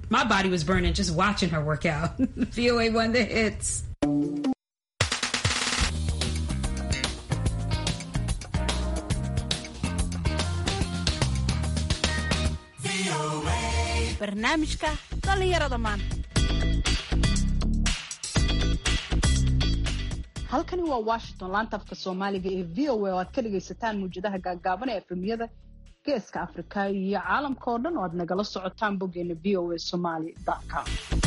My body was burning just watching her work out. VOA won the hits. barnaamijka dhallinyarada maanta halkani waa washington laanta afka soomaaliga ee v o a oo aad ka dhagaysataan muwjadaha gaagaaban ee efemiyada geeska afrika iyo caalamka oo dhan oo aad nagala socotaan boggeena v o a somaly com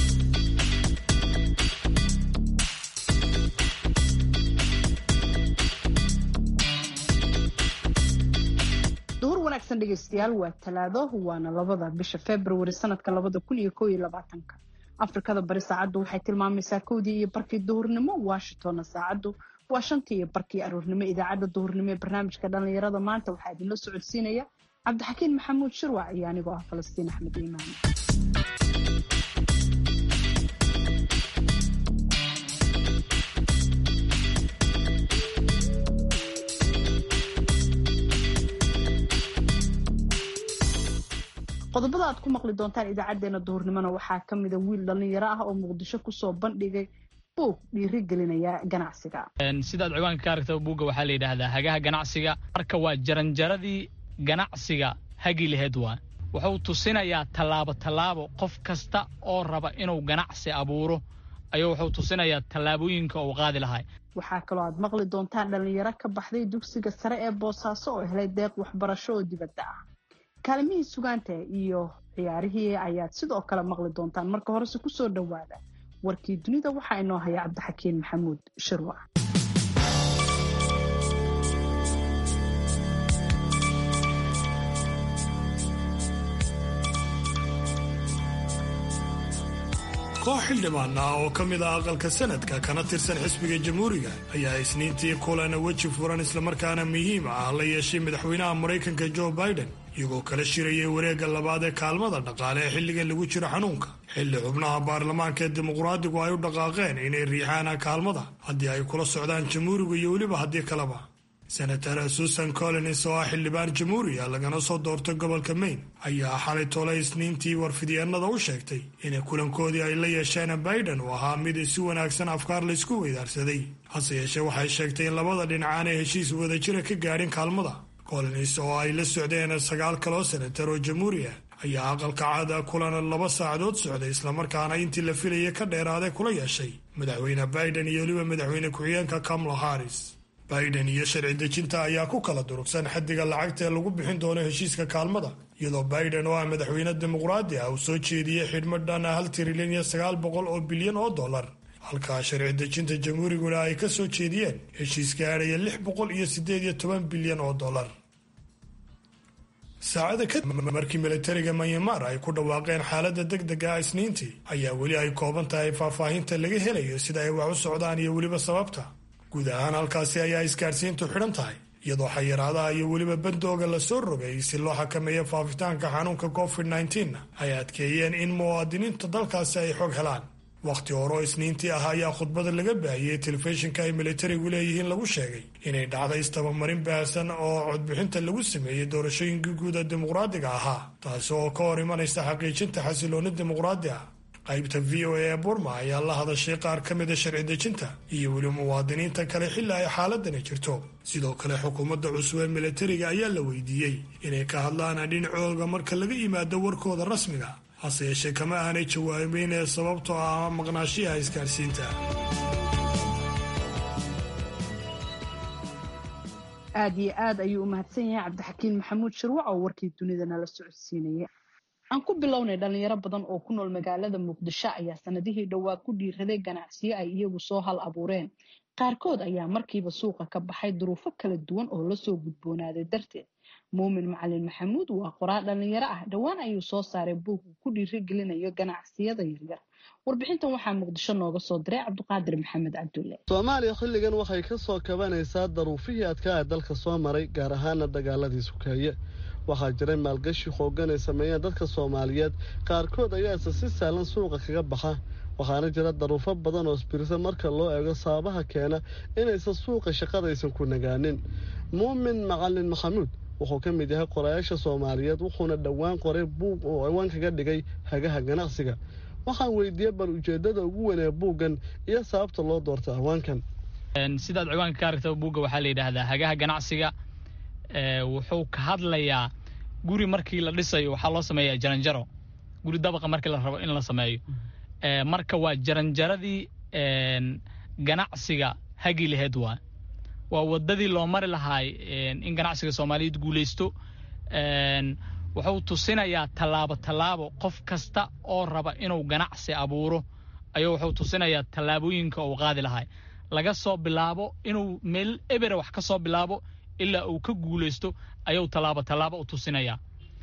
duhur wanaagsan dhegaystayaal waa talaado waana labada bisha february sanadka labada kun iyo koo iyo labaatanka afrikada bari saacaddu waxay tilmaamaysaa kowdii iyo barkii duhurnimo washingtonna saacaddu waa shantii iyo barkii aroornimo idaacadda duhurnimo ee barnaamijka dhallinyarada maanta waxaa idinla socodsiinaya cabdixakiin maxamuud shirwac iyo anigoo ah falastiin axmed iimaan qodobada aad ku maqli doontaan idaacadeena duhurnimona waxaa kamida wiil dhallinyaro ah oo muqdisho kusoo bandhigay buug dhiiri gelinaya ganacsiga sidaad ciwaanka ka aragta buugga waxaa la yidhaahdaa hagaha ganacsiga marka waa jaranjaradii ganacsiga hagi laheed waa wuxuu tusinayaa tallaabo tallaabo qof kasta oo raba inuu ganacsi abuuro ayuu wuxuu tusinayaa tallaabooyinka uu qaadi lahay waxaa kaloo aad maqli doontaan dhallinyaro ka baxday dugsiga sare ee boosaaso oo helay deeq waxbarasho oo dibadda ah kaalimihii sugaanta iyo ciyaarihii ayaad sidoo kale maqli doontaan marka horese kusoo dhowaada warkii dunida waxaa inoo haya cabdixakiin maxamuud shirwac koox xildhibaan ah oo ka mid ah aqalka sanadka kana tirsan xisbiga jamhuuriga ayaa isniintii kulana weji furan islamarkaana muhiim ah la yeeshay madaxweynaha maraykanka jo biden iyagoo kala shirayay wareegga labaad ee kaalmada dhaqaale ee xilligan lagu jiro xanuunka xilli xubnaha baarlamaanka ee dimuqraadigu ay u dhaqaaqeen inay riixaan kaalmada haddii ay kula socdaan jamhuurigu iyo weliba haddii kaleba senator susan collins oo ah xildhibaan jamhuuriya lagana soo doortay gobolka maine ayaa xalay tolay isniintii warfidyaenada u sheegtay in kulankoodii ay la yeesheen biden uu ahaa mid si wanaagsan afkaar laysku weydaarsaday hase yeeshee waxay sheegtay in labada dhinac aanay heshiis wadajira ka gaadhin kaalmada collins oo ay la socdeen sagaal kaloo senatar oo jamhuuri ah ayaa aqalka caada kulan laba saacadood socday islamarkaana intii la filayay ka dheeraaday kula yeeshay madaxweyne biden iyo weliba madaxweyne ku-xigeenka kamala harris biden iyo sharci dejinta ayaa ku kala durugsan xaddiga lacagta ee lagu bixin doono heshiiska kaalmada iyadoo biden oo ah madaxweyne dimuqraadi ah uu soo jeediyey xidhmo dhan hal trilyan iyo sagaal boqol oo bilyan oo dollar halkaa sharci dejinta jamhuuriguna ay ka soo jeediyeen heshiis gaadhaya lix boqol iyo siddeed iyo toban bilyan oo dollar saacada kadib markii militariga manyamar ay ku dhawaaqeen xaaladda deg dega ah isniintii ayaa weli ay kooban tahay faahfaahinta laga helayo sida ay wax u socdaan iyo weliba sababta guud ahaan halkaasi ayaa isgaadhsiintu xidhan tahay iyadoo xayiraadaha iyo weliba bandooga lasoo rogay si loo xakameeyo faafitaanka xanuunka covid nneteen ay adkeeyeen in muwaadiniinta dalkaasi ay xog helaan wakhti hore oo isniintii ah ayaa khudbada laga baahiyey telefishinka ay militarigu leeyihiin lagu sheegay inay dhacday istabamarin baahsan oo codbixinta lagu sameeyey doorashooyinkii guuda dimuqraadiga ahaa taasi oo ka hor imanaysa xaqiijinta xasilooni dimuqraadi ah qaybta v o a ee burma ayaa la hadashay qaar ka mida sharci dejinta iyo weli muwaadiniinta kale xilli ay xaaladani jirto sidoo kale xukuumadda cusub ee militariga ayaa la weydiiyey inay ka hadlaan dhinacooga marka laga yimaado warkooda rasmiga hase yeeshee kama aanay jawaabeyn ee sababtoo ah maqnaashiyaha isgaadhsiinta aada iyo aad ayuu u mahadsan yahay cabdixakiin maxamuud shirwac oo warkii dunida nala socodsiinaya aan ku bilownay dhalinyaro badan oo ku nool magaalada muqdisho ayaa sanadihii dhowaa ku dhiiraday ganacsiyo ay iyagu soo hal abuureen qaarkood ayaa markiiba suuqa ka baxay duruufo kala duwan oo lasoo gudboonaaday darteed muumin macalin maxamuud waa qoraal dhalinyaro ah dhowaan ayuu soo saaray buug uu ku dhiirigelinayo ganacsiyada yaryar warbixintan waxaa muqdisho nooga soo diray cabdiqaadir maxamed cabdulle soomaaliya xilligan waxay ka soo kabanaysaa daruufihii adkaa ee dalka soo maray gaar ahaana dagaaladii sukeeye waxaa jiray maalgashi xooggan ay sameeyeen dadka soomaaliyeed qaarkood ayaase si sahlan suuqa kaga baxa waxaana jira daruufo badan oo isbirisa marka loo eego sababaha keena inaysan suuqa shaqadaysan ku nagaanin muumin macalin maxamuud wuxuu ka mid yahay qorayaasha soomaaliyeed wuxuuna dhowaan qoray buug oo ciwaan kaga dhigay hagaha ganacsiga waxaan weydiiyey bal ujeeddada ugu weyn ee buuggan iyo sababta loo doortay ciwaankan sidaad ciwaanka ka aragta buugga waxaa la yidhaahdaa hagaha ganacsiga wuxuu ka hadlayaa guri markii la dhisayo waxaa loo sameeyaa jaranjaro guri dabaqa markii la rabo in la sameeyo marka waa jaranjaradii ganacsiga hagi laheed waa waa wadadii loo mari lahaay in ganacsiga soomaaliyeed guulaysto wuxuu tusinayaa tallaabo tallaabo qof kasta oo raba inuu ganacsi abuuro ayuu wuxuu tusinayaa tallaabooyinka uu qaadi lahay laga soo bilaabo inuu meel ebera wax ka soo bilaabo ilaa uu ka guulaysto ayuu tallaabo tallaabo u tusinayaa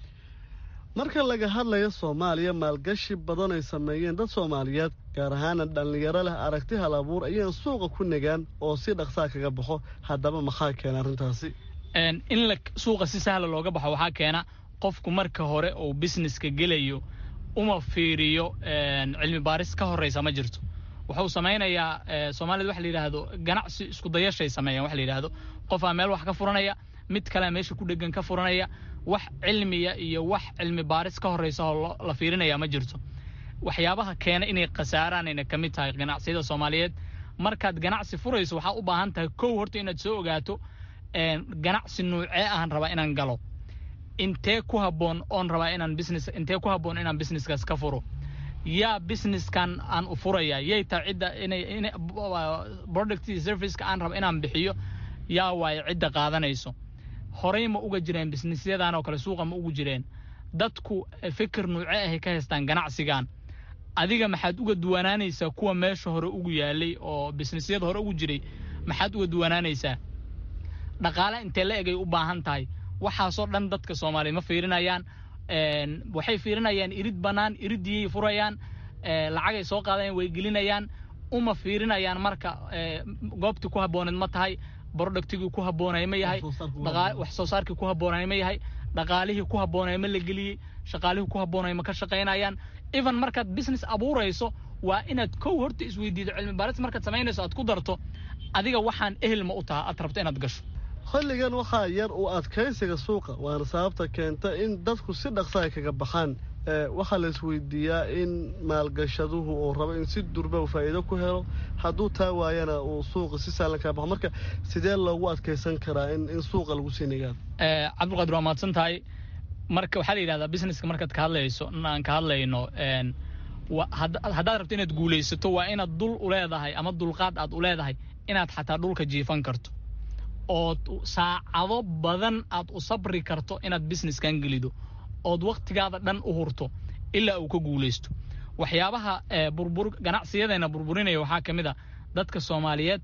marka laga hadlayo soomaaliya maalgashi badan ay sameeyeen dad soomaaliyeed gaar ahaana dhallinyaro leh aragti hal abuur ayaan suuqa ku nagaan oo si dhaqsaa kaga baxo haddaba maxaa keena arrintaasi in la suuqa si sahla looga baxo waxaa keena qofku marka hore uu businesska gelayo uma fiiriyo cilmi baaris ka horreysa ma jirto wuxuu samaynayaa soomaalida waxa la yidhaahdo ganacsi isku dayashay sameeyaan waxa la yidhaahdo qofaa meel wax ka furanaya mid kalea meesha ku dhegan ka furanaya wax cilmiya iyo wax cilmi baaris ka horreysa oo la fiirinaya ma jirto waxyaabaha keena inay khasaaraanayna ka mid tahay ganacsiyada soomaaliyeed markaad ganacsi furayso waxaa u baahan tahay kow horta inaad soo ogaato ganacsi nuucee ahan rabaa inaan galo intee ku habboon oon rabaa inaan business intee ku habboon inaan businesskaas ka furo yaa businesskan aan u furaya yay tahay cidda inay inay product iyo serviceka aan raba inaan bixiyo yaa waaye cidda qaadanayso horey ma uga jireen businessyadan oo kale suuqa ma ugu jireen dadku fikir nuuce ahay ka haystaan ganacsigan adiga maxaad uga duwanaanaysaa kuwa meesha hore ugu yaalay oo businessyada hore ugu jiray maxaad uga duwanaanaysaa dhaqaale intee la egay u baahan tahay waxaasoo dhan dadka soomaaliya ma fiirinayaan waxay fiirinayaan irid bannaan iridiyay furayaan lacagay soo qaadayaan way gelinayaan uma fiirinayaan marka goobtii ku habbooneed ma tahay productigii ku habboonay ma yahay wax soo saarkii ku habboonay ma yahay dhaqaalihii ku habboonay ma la geliyey shaqaalihii ku habboonay ma ka shaqaynayaan even markaad business abuurayso waa inaad kow horta isweydiido cilmi baaris markaad samaynayso aad ku darto adiga waxaan ehel ma u taha aad rabto inaad gasho xilligan waxaa yar u adkaysiga suuqa waana sababta keenta in dadku si dhaqsa ay kaga baxaan waxaa la isweydiiyaa in maalgashaduhu uu rabo in si durba faa'iido ku helo hadduu taa waayana uu suuqa si sahlan kaga baxo marka sidee loogu adkaysan karaa in in suuqa lagu sii nigaado cabdulqaadir waa mahadsan tahay marka waxaa la yidhahdaa businesska markaad ka hadlayso aan ka hadlayno haddaad rabto inaad guulaysato waa inaad dul u leedahay ama dulqaad aad u leedahay inaad xataa dhulka jiifan karto ood saacado badan aad u sabri karto inaad businesskan gelido ood wakhtigaada dhan u hurto ilaa uu ka guulaysto waxyaabaha burbur ganacsiyadeena burburinaya waxaa ka mid a dadka soomaaliyeed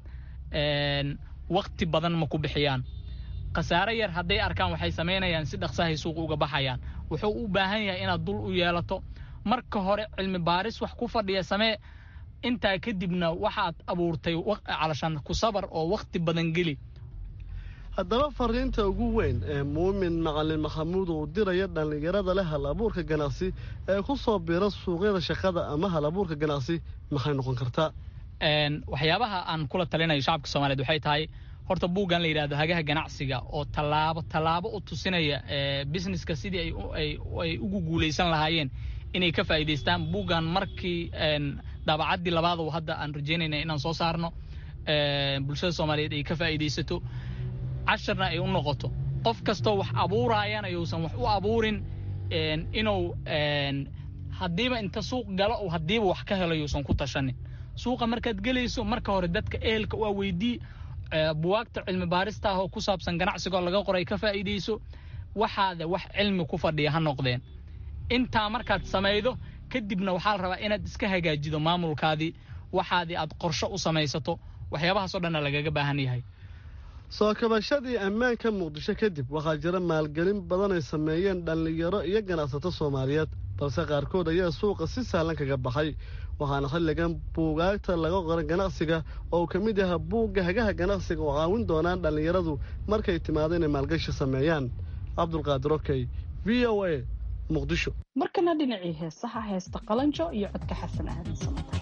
wakhti badan ma ku bixiyaan khasaare yar hadday arkaan waxay samaynayaan si dhaqsahay suuqa uga baxayaan wuxuu u baahan yahay inaad dul u yeelato marka hore cilmi baaris wax ku fadhiya samee intaa kadibna waxaad abuurtay calashan ku sabar oo wakhti badan geli haddaba fariinta ugu weyn ee muumin macalin maxamuud uu diraya dhallinyarada leh hal abuurka ganacsi ee ku soo bira suuqyada shaqada ama hal abuurka ganacsi maxay noqon kartaa waxyaabaha aan kula talinayo shacabka soomaaliyeed waxay tahay horta buuggan la yidhahdo hagaha ganacsiga oo tallaabo tallaabo u tusinaya businesska sidii ay ugu guulaysan lahaayeen inay ka faa'iidaystaan buuggan markii daabacaddii labaad oo hadda aan rajaynayna inaan soo saarno bulshada soomaaliyeed ay ka faa'iidaysato casharna ay u noqoto qof kastoo wax abuuraayana yuusan wax u abuurin inuu haddiiba inta suuq galo oo haddiiba wax ka helo yuusan ku tashanin suuqa markaad gelayso marka hore dadka ehelka waa weydii buwaagta cilmi baarista ah oo ku saabsan ganacsigoo laga qoray ka faa'iidayso waxaada wax cilmi ku fadhiya ha noqdeen intaa markaad samaydo kadibna waxaa la rabaa inaad iska hagaajido maamulkaadii waxaadii aad qorsho u samaysato waxyaabahaasoo dhanna lagaga baahan yahay soo kabashadii ammaanka muqdisho kadib waxaa jira maalgelin badan ay sameeyeen dhallinyaro iyo ganacsato soomaaliyeed balse qaarkood ayaa suuqa si sahlan kaga baxay waxaana xilligan buugaagta laga qoray ganacsiga oo uu ka mid yahay buugga hagaha ganacsiga oo caawin doonaan dhallinyaradu markay timaado inay maalgashi sameeyaan cabdulqaadir okey v o a muqdisho markana dhinacii heesaha heesta qalanjo iyo codka xasan aadan samata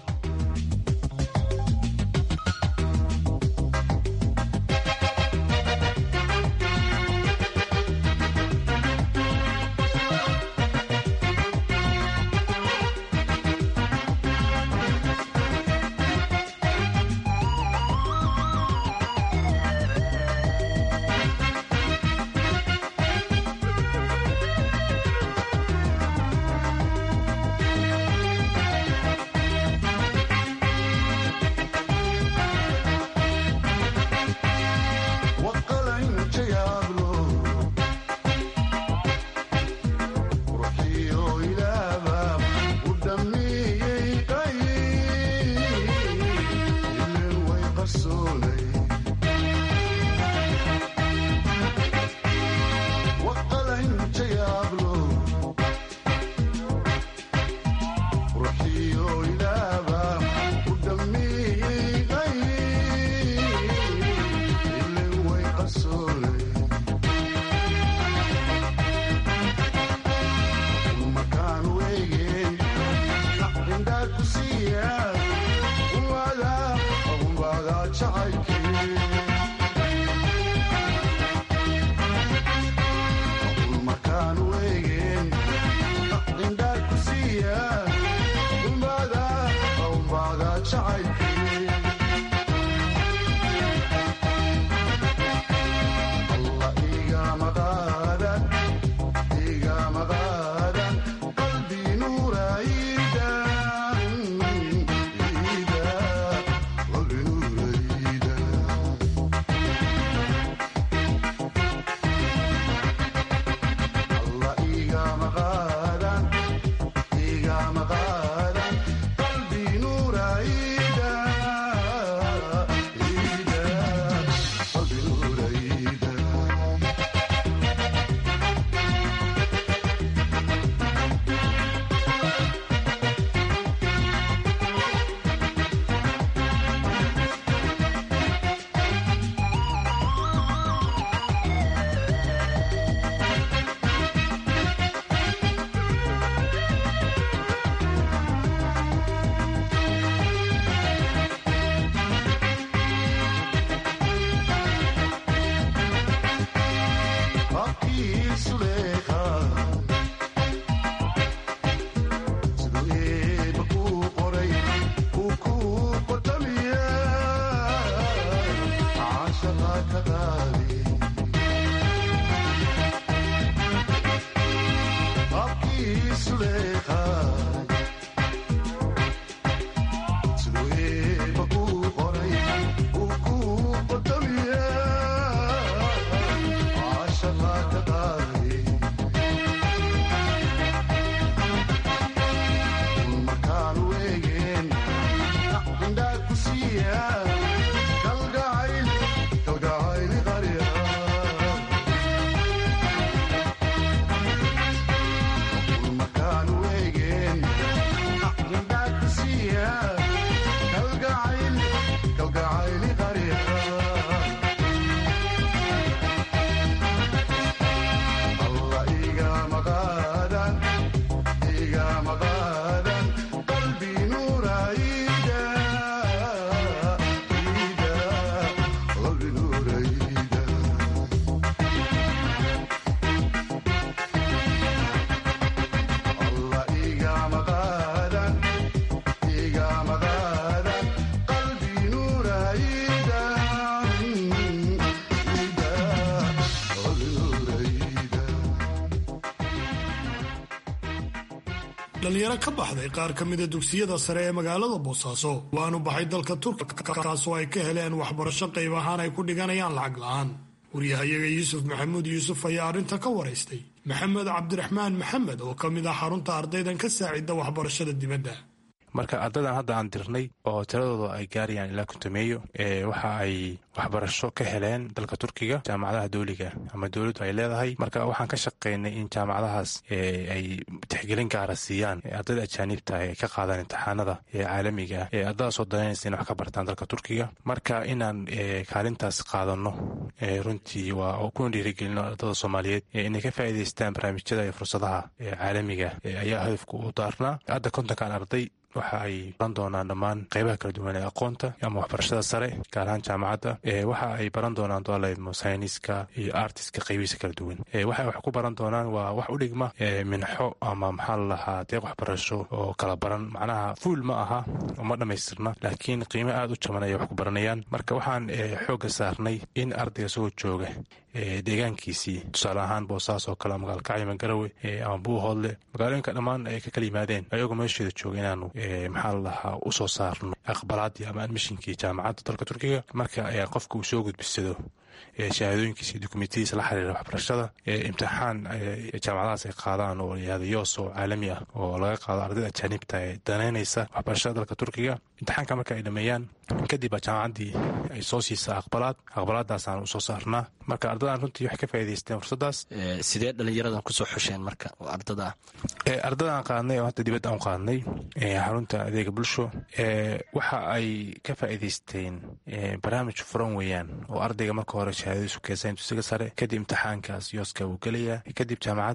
dhalinyaro ka baxday qaar ka mida dugsiyada sare ee magaalada boosaaso waanu baxay dalka turkiga kaasoo ay ka heleen waxbarasho qayb ahaan ay ku dhiganayaan lacag la-aan waryahayaga yuusuf maxamuud yuusuf ayaa arrinta ka waraystay maxamed cabdiraxmaan maxamed oo ka mid ah xarunta ardaydan ka saacida waxbarashada dibadda marka ardadan hadda aan dirnay oo tiradooda ay gaarayaan ilaa kuntameeyo waxa ay waxbarasho ka heleen dalka turkiga jaamacadaha dowliga ama dowladdu ay leedahay marka waxaan ka shaqaynay in jaamacadahaas ay tixgelin gaara siiyaan ardayda ajaaniibta ay ka qaadaan imtixaanada caalamiga ee ardadaasoo danaynaysa in wax ka bartaan dalka turkiga marka inaan kaalintaas qaadano runtii waa kuna dhiirigelino ardada soomaaliyeed inay ka faa'iidaystaan barnaamijyada iyo fursadaha caalamiga ayaa hadafku u daarnaa hadda kontonkan arday waxa ay baran doonaan dhammaan qeybaha kala duwan ee aqoonta ama waxbarashada sare gaar ahaan jaamacadda waxa ay baran doonaan doalmo sayniska iyo artiska qeybihiisa kala duwan waxa wax ku baran doonaan waa wax u dhigma minxo ama maxaa la lahaa deeq waxbarasho oo kala baran macnaha fuul ma aha ma dhammaystirna laakiin qiimo aada u jaban ayay wax ku baranayaan marka waxaan xoogga saarnay in ardayga soo jooga deegaankiisii tusaale ahaan boosaas oo kale magaalkacyo garawe ama buuhoodle magaalooyinka dhammaan ay ka kala yimaadeen ayagoo meesheeda jooga inaanu maxaa la lahaa usoo saarno aqbalaadii ama admishinkii jaamacadda dalka turkiga marka qofka uu soo gudbisado shahaadooyinkiisa iyo dukumentiyadiisa la xiriira waxbarashada imtixaan jaamacadahaas ay qaadaan oo layihahdo yoos oo caalami ah oo laga qaado ardayda ajaanibta ee danaynaysa waxbarashada dalka turkiga imtixaanka marka ay dhameeyaan kadib baa jaamacaddii ay soo siisaa aqbalaad aqbalaadaasaan usoo saarnaa marka ardadan runtii waxay ka faa'idaysteen fursaddaas sidee dhalinyaradan kusoo xusheen marka ardada ardadaan qaadnay oo hadda dibadda aan qaadnay xarunta adeega bulsho waxa ay ka faa'iidaysteen barnaamij furan weeyaan oo ardayga marka hore shahaadadiisu keensaan dugsiga sare kadib imtixaankaas yooska uu gelayaa kadib jaamacadda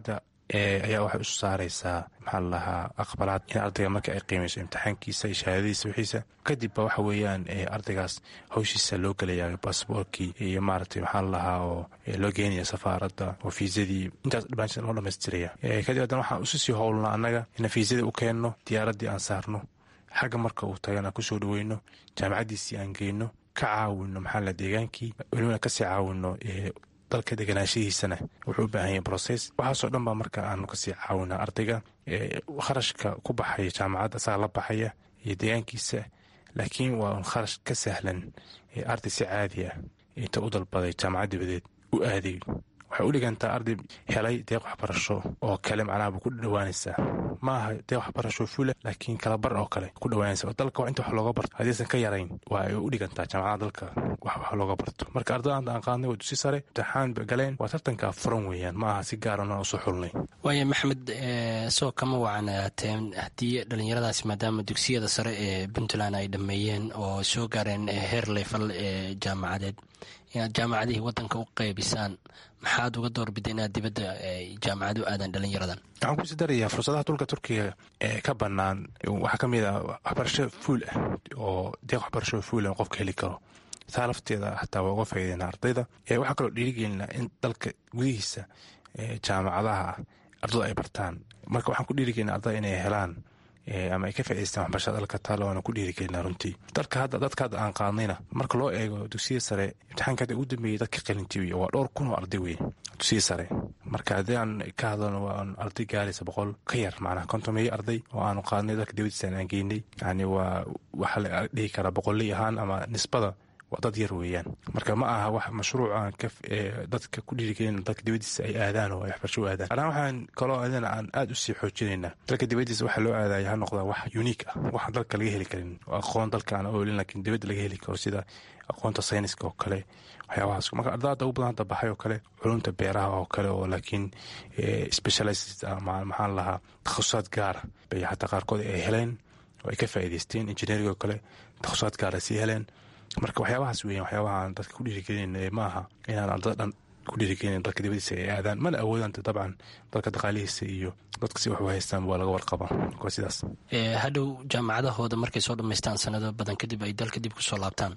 ayaa waxay isu saaraysaa maxaa la lahaa aqbalaad in ardayga marka ay qiimayso imtixaankiisa iyo shahaadadiisa wixiisa kadib ba waxa weeyaan ardaygaas hawshiisa loo gelayaa baasboorkii iyo maaragtay maxaa la lahaa oo loo geenaya safaaradda oo fiisadii intaas dhamaantiisa loo dhamaystiraya kadib haddana waxaan isu sii howlnaa annaga inaan fiisadii u keenno diyaaraddii aan saarno xagga marka uu tagan aan kusoo dhaweyno jaamacaddiisii aan geyno ka caawino maxaa la deegaankii welibana kasii caawino dalka deganaanshihiisana wuxuu u baahan yahay brocess waxaasoo dhan baa marka aanu kasii caawinaa ardayga kharashka ku baxaya jaamacadda asaga la baxaya iyo deegaankiisa laakiin waa un kharash ka sahlan arday si caadi ah inta u dalbaday jaamacad dibadeed u aaday waxay u dhigantaa arday helay deeq waxbarasho oo kale macnaha buu ku dhowaanaysaa ma aha deeq waxbarasho fula laakiin kalabar oo kale ku dhowaanaysa oo dalka inta wax looga barto haddaysan ka yarayn waa ay u dhigantaa jaamacada dalka wax wax looga barto marka ardada anta aan qaadnay waa dusi sare imtixaan ba galeen waa tartankaa furan weeyaan ma aha si gaarana usoo xulnay waaya maxamed soo kama wacanaateen haddii dhallinyaradaasi maadaama dugsiyada sare ee puntland ay dhammeeyeen oo soo gaareen heer leefal ee jaamacadeed inaad jaamacadihii wadanka u qeybisaan maxaad uga doorbida inaad dibadda jaamacad u aadaan dhalinyaradan waxaan kusi darayaa fursadaha dhulka turkiga ee ka bannaan waxaa ka mid ah waxbarasho fuul ah oo deeq waxbarasho fuul ah qofka heli karo taa lafteeda xataa waa uga faa'iideyna ardayda waxaa kaloo dhiirigelinaa in dalka gudihiisa jaamacadaha ardadu ay bartaan marka waxaan ku dhiirigelina ardada inay helaan ama ay ka faa'idaystaan waxbarashada dalka taalo waana ku dhiirigelinaa runtii dalka hadda dadka hadda aan qaadnayna marka loo eego dugsiya sare imtixaanka hadda ugu dambeeyey dadka qalinjibiya waa dhowr kun oo arday wey dugsiya sare marka haddii aan ka hadlano waa arday gaaraysa boqol ka yar macnaha kontomeeyo arday oo aanu qaadnay dalka dibadiisaan aan geynay yani waa waxaa la dhihi karaa boqolley ahaan ama nisbada waa dad yar weeyaan marka ma aha wax mashruuca dadka ku dhiirigelin dalka dibadiisa ay aadaan oo ay waxbarasho u aadaan anaa waxaan kaloo adina aan aada usii xoojinaynaa dalka dibadiisa waxaa loo aadaya ha noqdaa wax unique ah waxaan dalka laga heli karin aqoon dalka aan oolin laakiin dibadda laga heli karo sida aqoonta sayniska oo kale waxyaabahaas marka ardada ugu badan hadda baxay oo kale culumta beeraha oo kale oo laakiin specialized maxaan lahaa takhasusad gaara bay xataa qaarkood ay heleen oo ay ka faa'iidaysteen engineering oo kale takhasusad gaara sii heleen marka waxyaabahaas weeyaan waxyaabaha aan dadka ku dhiirigelin ma aha inaan ardada dhan ku dhiirigelin dalka dibadiisa ay aadaan mana awoodaan dabcan dalka dhaqaalihiisa iyo dadka si wax u haystaan waa laga warqaba waa sidaas hadhow jaamacadahooda markay soo dhammaystaan sanado badan kadib ay dalka dib kusoo laabtaan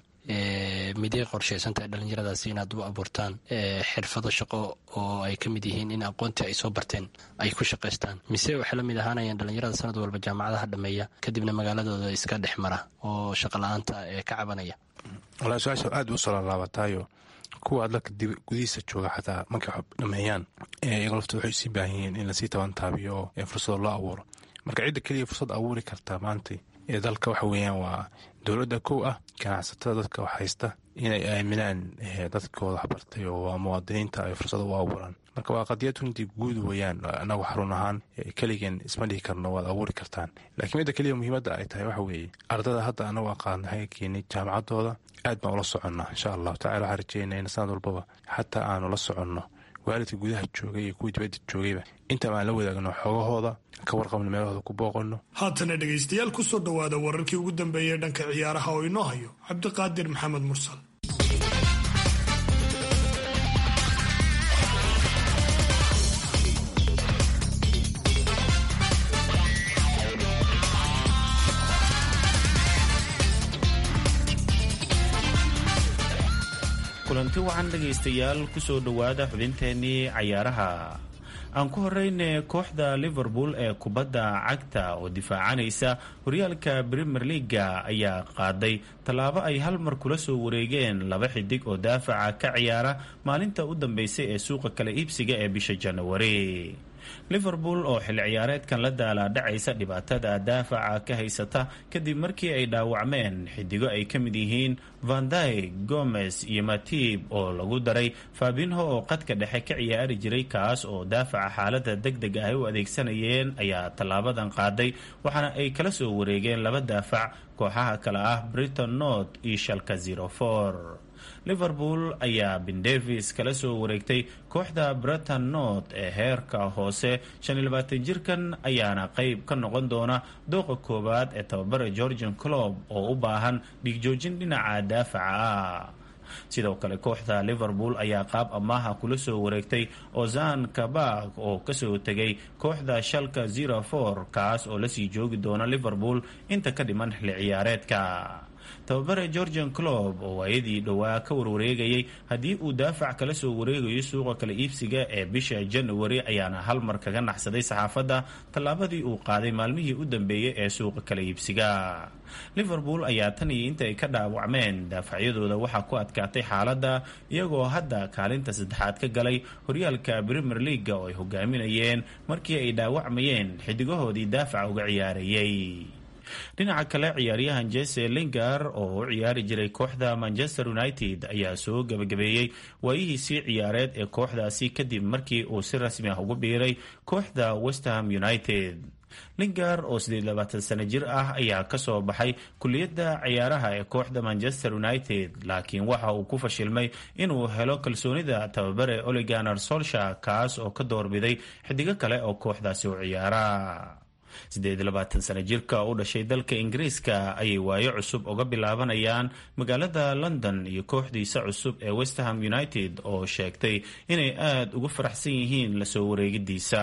miday qorshaysantahay dhalinyaradaasi inaad u abuurtaan xirfado shaqo oo ay ka mid yihiin in aqoontii ay soo barteen ay ku shaqaystaan mise waxay la mid ahaanayaan dhalinyarada sanad walba jaamacadaha dhammeeya kadibna magaaladooda iska dhex mara oo shaqa la-aanta ee ka cabanaya walaa su-aasha aad u soo laalaabataayo kuwa dalka gudihiisa jooga xataa markay dhameeyaan iyaga lafta waxay usii baahan yihiin in lasii tabantaabiyo oo fursado loo abuuro marka cidda keliya fursad abuuri kartaa maanta ee dalka waxa weeyaan waa dowladda kow ah ganacsatada dadka wax haysta inay aaminaan dadkooda waxbartay oo waa muwaadiniinta ay fursado u abuuraan marka waa qadiyad runtii guud weeyaan anagu xarun ahaan keligeen isma dhihi karno waad abuuri kartaan laakiin midda keliya muhiimadda ay tahay waxa weeye ardada hadda anagu aqaana haga keenay jaamacadooda aad baan ula soconnaa insha allahu tacala waxaan rajeynaa in sanad walbaba xataa aanu la soconno waalidka gudaha joogay iyo kuwii dibadda joogayba intaba aan la wadaagno xoogahooda ka warqabno meelahooda ku booqanno haatana dhegaystayaal ku soo dhowaada wararkii ugu dambeeyey dhanka ciyaaraha oo inoo hayo cabdiqaadir maxamed mursal kulanti wacan dhegaystayaal kusoo dhowaada xubinteennii cayaaraha aan ku horeyne kooxda liverpool ee kubadda cagta oo difaacanaysa horyaalka premier leaga ayaa qaaday tallaabo ay hal mar kula soo wareegeen laba xidig oo daafaca ka ciyaara maalinta u dambeysay ee suuqa kala iibsiga ee bisha janawari liverpool oo xilli ciyaareedkan la daalaadhacaysa dhibaatada daafaca ka haysata kadib markii ay dhaawacmeen xidigo ay ka mid yihiin vanday gomez iyo matib oo lagu daray fabinho oo qadka dhexe ka ciyaari jiray kaas oo daafaca xaalada deg deg ah ay u adeegsanayeen ayaa tallaabadan qaaday waxaana ay kala soo wareegeen laba daafac kooxaha kale ah briton nort iyo shalka zerofor liverpool ayaa bin davis kala soo wareegtay kooxda breton nort ee heerka hoose jirkan ayaana qeyb ka noqon doona dooqa koowaad ee tababara georgian clob oo u baahan dhigjoojin dhinaca daafaca ah sidoo kale kooxda liverpool ayaa qaab amaaha kula soo wareegtay ozan kabak oo kasoo tegay kooxda shalka zero for kaas oo lasii joogi doona liverpool inta ka dhiman xilli ciyaareedka tababare georgian clob oo waayadii dhowaa ka warwareegayay haddii uu daafac kala soo wareegayo suuqa kala iibsiga ee bisha january ayaana hal mar kaga naxsaday saxaafadda tallaabadii uu qaaday maalmihii u dambeeyey ee suuqa kala iibsiga liverpool ayaa tan iyo inta ay ka dhaawacmeen daafacyadooda waxaa ku adkaatay xaaladda iyagoo hadda kaalinta saddexaad ka galay horyaalka premier leaga oo ay hogaaminayeen markii ay dhaawacmayeen xidigahoodii daafaca uga ciyaarayay dhinaca kale ciyaaryahan jese lingar oo u ciyaari jiray kooxda manchester united ayaa soo gebagabeeyey waayihiisii ciyaareed ee kooxdaasi kadib markii uu si rasmi ah ugu biiray kooxda westham united lingar oo sideed labaatan sano jir ah ayaa kasoo baxay kuliyadda ciyaaraha ee kooxda manchester united laakiin waxa uu ku fashilmay inuu helo kalsoonida tababare oliganar solsha kaas oo ka doorbiday xidigo kale oo kooxdaasi u ciyaara siddeed labaatan sano jirka u dhashay dalka ingiriiska ayay waayo cusub uga bilaabanayaan magaalada london iyo kooxdiisa cusub ee westham united oo sheegtay inay aada ugu faraxsan yihiin lasoo wareegidiisa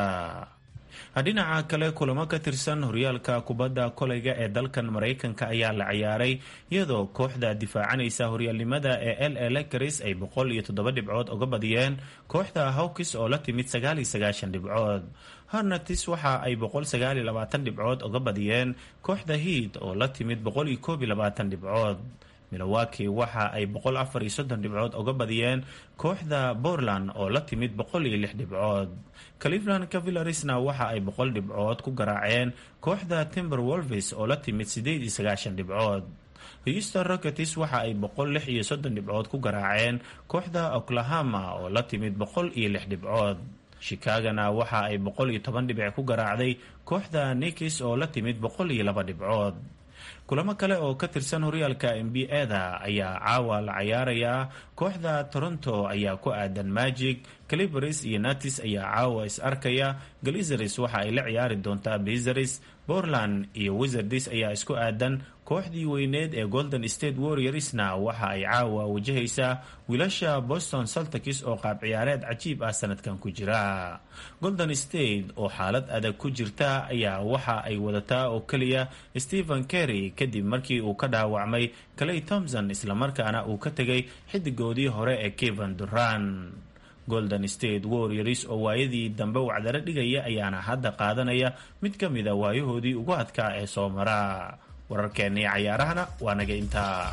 dhinaca kale kulamo ka tirsan horyaalka kubadda koleyga ee dalkan maraykanka ayaa la ciyaaray iyadoo kooxda difaacanaysa horyaalnimada ee l a lakaris ay boqol iyo toddoba dhibcood uga badiyeen kooxda hawkis oo la timid sagaal iyo sagaashan dhibcood harnatis waxa ay boqol sagaal iyo labaatan dhibcood uga badiyeen kooxda hiid oo la timid boqol iyo koob iyo labaatan dhibcood milowaki waxa ay boqol afar iyo soddon dhibcood uga badiyeen kooxda portland oo la timid boqol iyo lix dhibcood cleveland cavillarisna waxa ay boqol dhibcood ku garaaceen kooxda timber wolves oo la timid sideed iyo sagaashan dhibcood houston rockets waxa ay boqol lix iyo soddon dhibcood ku garaaceen kooxda oklahoma oo la timid boqol iyo lix dhibcood chicagona waxa ay boqol iyo toban dhibic ku garaacday kooxda nikis oo la timid boqol iyo laba dhibcood kulamo kale oo ka tirsan horyaalka n b a-da ayaa caawa la cayaarayaa kooxda toronto ayaa ku aadan magic calibaris iyo natis ayaa caawa is arkaya galizaris waxa ay la ciyaari doontaa bizaris portland iyo wizards ayaa isku aadan kooxdii weyneed ee golden state warriorsna waxa ay caawa wajahaysaa wiilasha boston saltikis oo qaab ciyaareed cajiib ah sanadkan ku jira golden state oo xaalad adag ku jirta ayaa waxa ay wadataa oo keliya stephen kerry kadib markii uu ka dhaawacmay clay thomson islamarkaana uu ka tegay xidigoodii hore ee kevan duran golden state warriors oo waayadii dambe wacdaro dhigaya ayaana hadda qaadanaya mid ka mida waayahoodii ugu adkaa ee soo mara wararkeennii cayaarahana waa naga intaa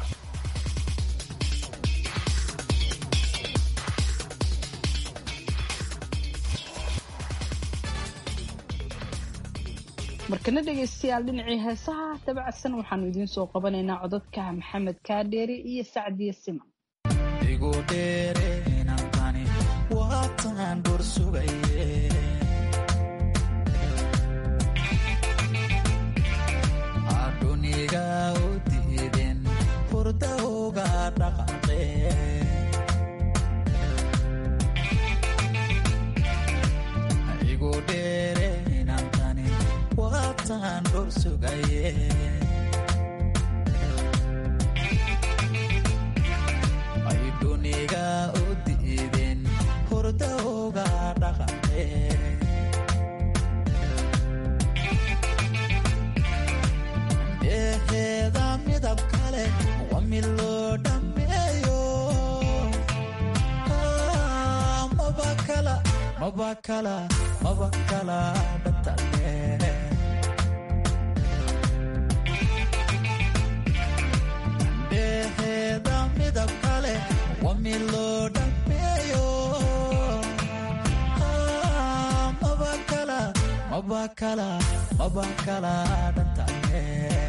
markana dhegaystayaal dhinacii heesaha dabacsan waxaanu idiin soo qabanaynaa codadka maxamed kaadheere iyo sacdiye siman ayduniga u diideen hurdawga dhaqaqe dheheeda midab kale waa mid loo dhammeeyo mabakala mabakala mabakala dhatale dheheeda midab kale waa mid loo dhammeeyo mabakala mabakala mabakala dhatale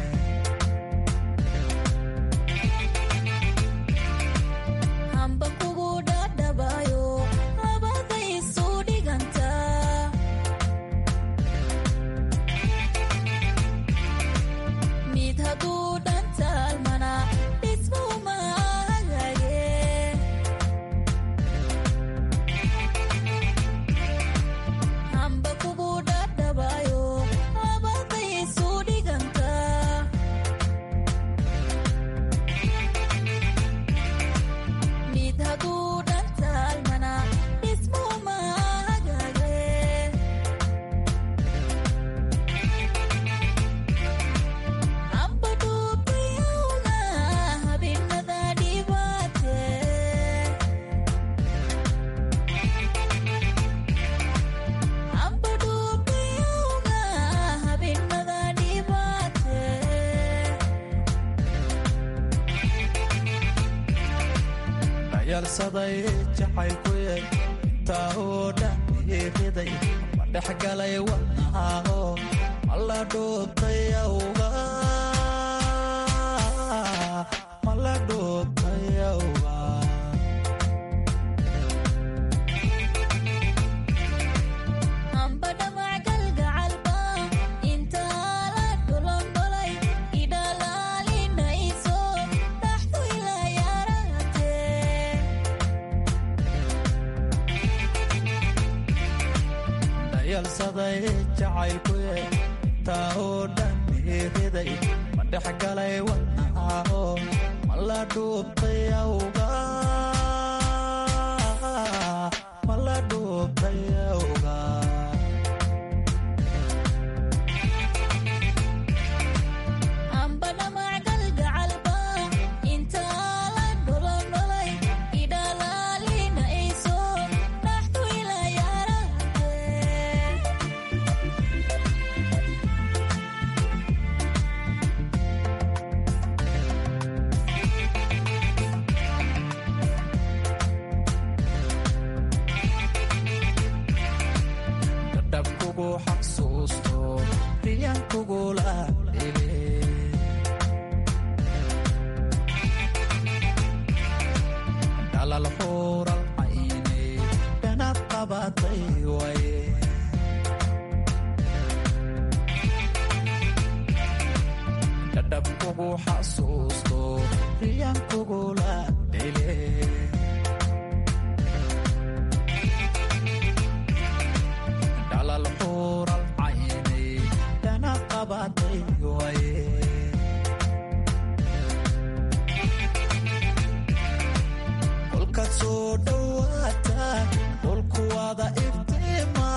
hamba kugu dhadhabayo labaday isu dhiganta mid hadduu dhantaalmana dhismuma hagaage hamba kugu dhadhabayo labaday isu dhiganta dhayalsaday jacaylkuye intaa oo dhan iiqiday ma dhexgalay wadnahaaho mala dhoobtay awga mala dhoobtay awga amba dhamac galgacalba intaa la dhulondholay idhalaalinayso dhaxdu ila yaraatee dhayalsaday jacaylkuye intaa oo dhan iiqiday ma dhexgalay wadnahaaho mala dhuubtay awga mala dhuubtay awga amba dhamac galgacalba intaa la dhulondholay idhalaalinayso dhaxdu ila yaraatee dhadhabkugu xasuusto riyankugula dhile dhalal xuural cayne dhanad qabatay waye dhadhabkugu xasuusto riyankugula dhile dhalal xuural cayne dhana qabatay waye kolkaad soo dhowaata dhulku wada iftiima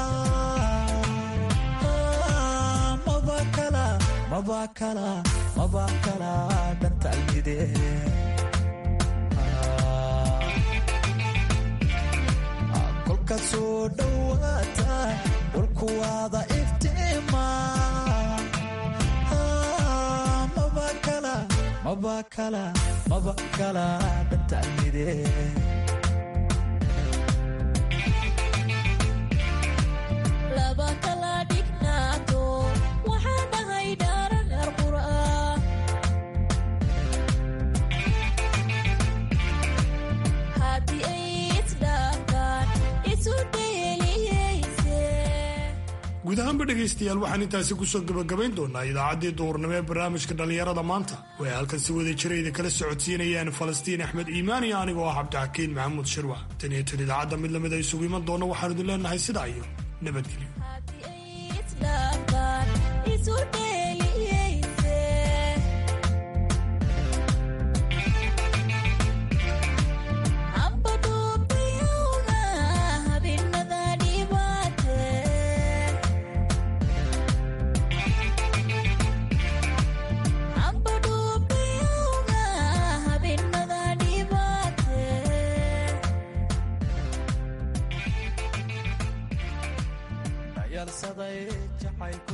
maba kala maba kala maba kala dhantalmide kolkaad soo dhowaata dhulku wada iftiima maba kala maba kala maba kala dhantalmide laba kala dhignaato waxaa dhahay dhararar qur'a haddii ay isdhaaftaan isu dheeliyeyse guud ahaanba dhegaystayaal waxaan intaasi kusoo gebagabayn doonaa idaacaddii duhurnimo ee barnaamijka dhallinyarada maanta oo ay halkan si wada jira idin kala socodsiinayaan falastiin axmed iimaan iyo anigoo ah cabdixakiin maxamuud shirwa tan iyo tan idaacadda mid lamid a isugu iman doona waxaan idin leenahay sidaa iyo nabadgelyo isdhaaftaan isu dheeliyeyse amba dhuubtayawga habeenada dhibaatee amba dhuubtayawga habeenada dhibaatee dhayalsaday jacaylku